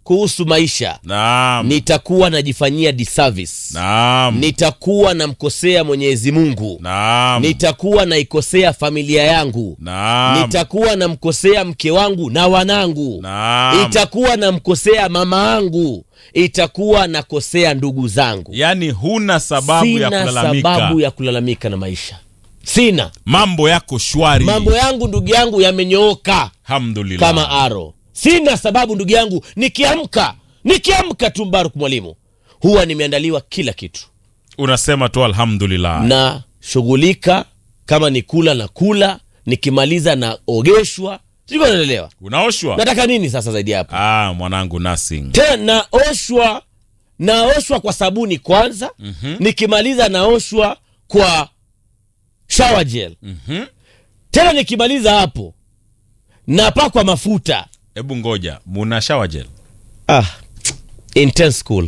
kuhusu maisha Naam. nitakuwa najifanyia disservice Naam. nitakuwa namkosea mwenyezi mungu Naam. nitakuwa naikosea familia yangu Naam. nitakuwa namkosea mke wangu na wanangu Naam. itakuwa namkosea mama yangu itakuwa nakosea ndugu zangu Yaani huna sababu ya sina kulalamika. sababu ya kulalamika na maisha sina Mambo yako shwari. mambo yangu ndugu yangu yamenyooka Alhamdulillah. kama aro sina sababu ndugu yangu nikiamka nikiamka tu mbaruk mwalimu huwa nimeandaliwa kila kitu Unasema tu alhamdulillah. na shughulika kama ni kula na kula nikimaliza na ogeshwa siko naelewa Unaoshwa? nataka nini sasa zaidi ya hapo Ah, mwanangu nothing. tena naoshwa naoshwa kwa sabuni kwanza mm-hmm. nikimaliza naoshwa kwa shower gel Mhm. tena nikimaliza hapo napakwa mafuta Hebu ngoja, muna shower gel? ah, intense school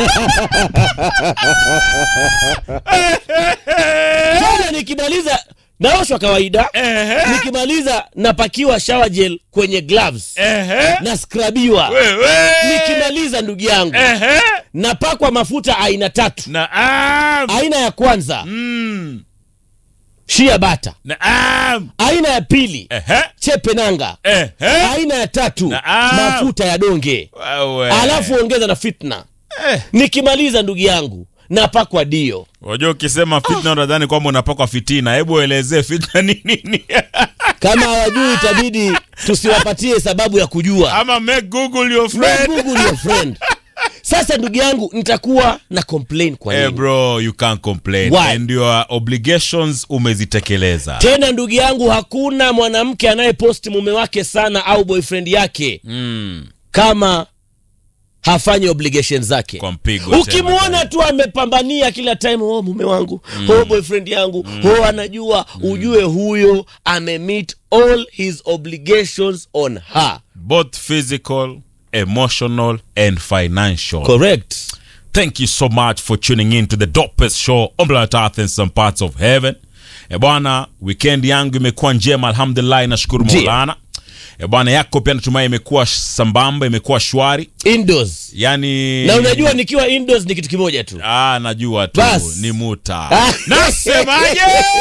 tena nikimaliza naoshwa kawaida Ehe. nikimaliza napakiwa shower gel kwenye gloves Ehe. naskrabiwa Wewe. nikimaliza ndugu yangu Ehe. napakwa mafuta aina tatu Naam. aina ya kwanza Mm. shia bata Naam. aina ya pili Ehe. chepe nanga Ehe. aina ya tatu Naam. mafuta ya donge Wewe. alafu ongeza na fitna Eh. nikimaliza ndugu yangu napakwa dio Wajua ukisema fitna unadhani kwamba unapakwa fitina. Hebu elezee fitna ni nini? kama hawajui itabidi tusiwapatie sababu ya kujua Ama make Google your Make friend. Google your friend sasa ndugu yangu nitakuwa na complain kwa Hey nini bro, you can't complain. Why? And your obligations umezitekeleza. tena ndugu yangu hakuna mwanamke anayeposti mume wake sana au boyfriend yake Mm. kama hafanyi obligation zake Kwa mpigo tena ukimwona zaidi. tu amepambania kila time oh mume wangu oh boyfriend yangu oh anajua ujue huyo amemeet all his obligations on her Both physical, emotional and financial. correct Thank you so much for tuning in to the dopest show on planet Earth and some parts of heaven. E bwana, weekend yangu imekuwa njema alhamdulillah, nashukuru Ndiyo. Maulana. E bwana, yako pia natumai imekuwa sambamba, imekuwa shwari. indoors Yani na unajua nikiwa indoors ni kitu kimoja tu ah, najua tu Bas. ni muta. Nasemaje?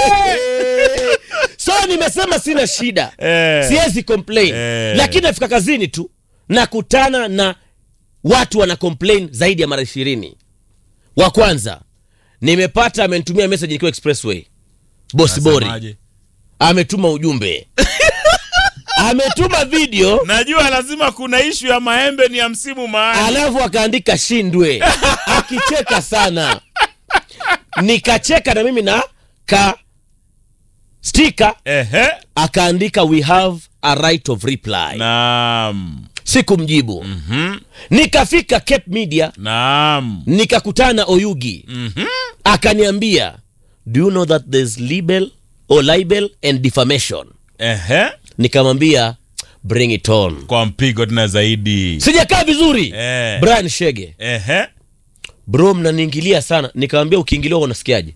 so nimesema sina shida Eh. siwezi complain Eh. lakini nafika kazini tu nakutana na watu wana complain zaidi ya mara ishirini wa kwanza nimepata amenitumia message nikiwa expressway bosi bori Nasemaje? ametuma ujumbe ametuma video Najua lazima kuna ishu ya maembe ni ya msimu maalum. alafu akaandika shindwe akicheka sana nikacheka na mimi na ka stika Ehe. akaandika we have a right of reply Naam. sikumjibu Mhm. nikafika cape media Naam. nikakutana na oyugi Mhm. akaniambia do you know that there's libel or libel and defamation Ehe. nikamwambia bring it on Kwa mpigo tena zaidi. sijakaa vizuri Eh. brian shege Ehe. bro mnaniingilia sana nikamwambia ukiingiliwa unasikiaje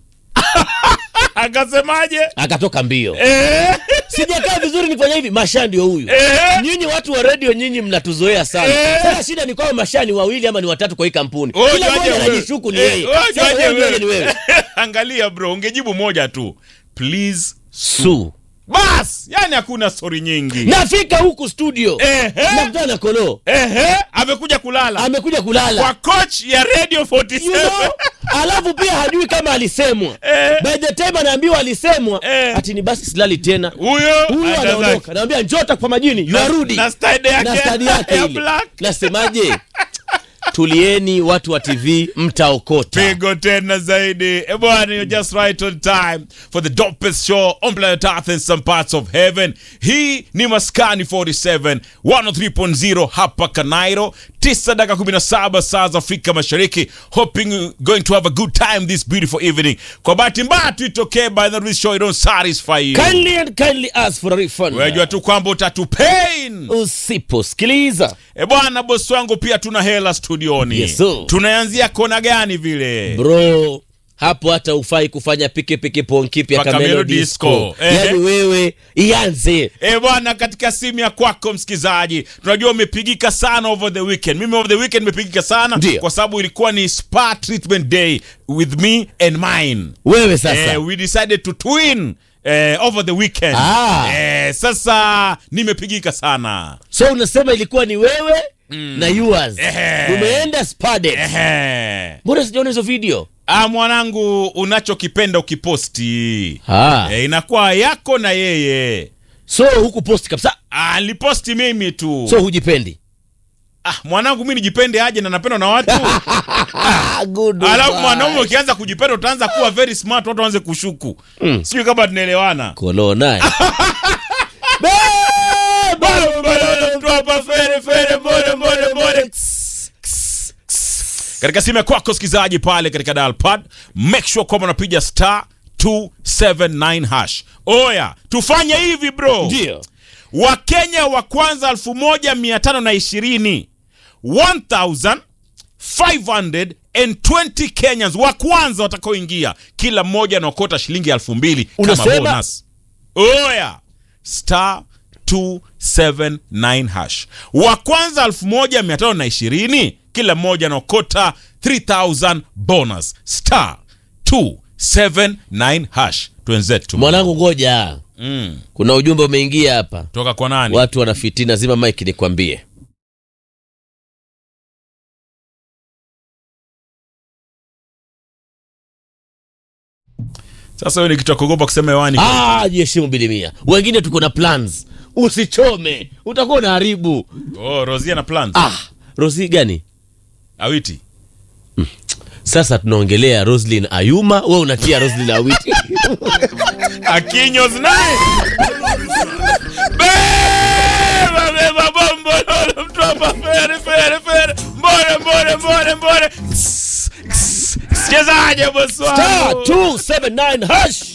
Akasemaje? akatoka mbio Eh. sijakaa vizuri nifanya hivi mashaa ndio huyu Eh. nyinyi watu wa redio nyinyi mnatuzoea sana Eh. sasa shida ni kwamba mashaa ni wawili ama ni watatu kwa hii kampuni Wewe kila ujuaje mmoja wewe? anajishuku ni Eh, yeye wewe Sasa ujuaje wewe ujuaje wewe? ni wewe Angalia bro, ungejibu moja tu. Please. su Bas, yani hakuna story nyingi. nafika huku studio Ehe. nakutana na kolo Ehe, amekuja kulala. amekuja kulala Kwa coach ya Radio 47. you know? alafu pia hajui kama alisemwa Eh. by the time anaambiwa alisemwa Eh. ati ni basi silali tena Huyo huyu aenda anaondoka zake. naambia njota kwa majini Na- yuarudi na style yake na stadi yake ya ile black. nasemaje tulieni watu wa tv mtaokota pigo tena zaidi Eh, bwana you're just right on time for the dopest show on planet earth and some parts of heaven hii ni maskani 47 103.0 hapa kanairo 9 dakika 17 saa za afrika mashariki hoping you're going to have a good time this beautiful evening kwa bahati mbaya tu itokee by the this show it don't satisfy you kindly and kindly ask for a refund wajua tu kwamba utatupain usiposikiliza e bwana bosi wangu pia tuna hela studioni Yes, sir. tunaanzia kona gani vile bro hapo hata ufai kufanya pike pike ponkipi ya Paka kamelo Melo disco Disco. Ehe. yaani wewe ianze E bwana, katika simu ya kwako msikizaji, tunajua umepigika sana over the weekend. Mimi over the weekend nimepigika sana Ndio. kwa sababu ilikuwa ni spa treatment day with me and mine. wewe sasa Eh, we decided to twin eh, over the weekend. Ah. Eh, sasa nimepigika sana. so unasema ilikuwa ni wewe na yours Ehe. umeenda spade Ehe. mbona sijaona hizo video Ah, mwanangu, unachokipenda ukiposti ah. eh, inakuwa yako na yeye. so huku post kabisa Ah, liposti mimi tu. so hujipendi ah, mwanangu mi nijipende aje na napendwa na watu ah, good alafu bye. mwanaume ukianza kujipenda utaanza kuwa very smart watu waanze kushuku Mm. sijui kama tunaelewana Kolo naye katika simu ya kwako sikizaji pale katika dial pad make sure kwamba unapiga star 279 hash oya tufanye hivi bro ndio wakenya wa kwanza 1520 1520 kenyans wa kwanza watakaoingia kila mmoja anaokota shilingi elfu mbili kama Unasema? bonus oya star 279 hash wa kwanza 1520 kila mmoja anaokota 3000 bonus star 279 hash twenzetu mwanangu ngoja mm. kuna ujumbe umeingia hapa toka kwa nani watu wanafitina zima mike nikwambie sasa wewe ni kitu cha kuogopa kusema hewani ah, jiheshimu bilimia wengine tuko na plans usichome utakuwa unaharibu oh, rosia na plans ah, rosi gani awiti sasa tunaongelea roslin ayuma we unatia roslin awiti akinyos naye beba beba bombo lolo mtu hapa fere fere fere mbore mbore mbore mbore Ks, ks, ks. chezaje bosi star wangu 279 hash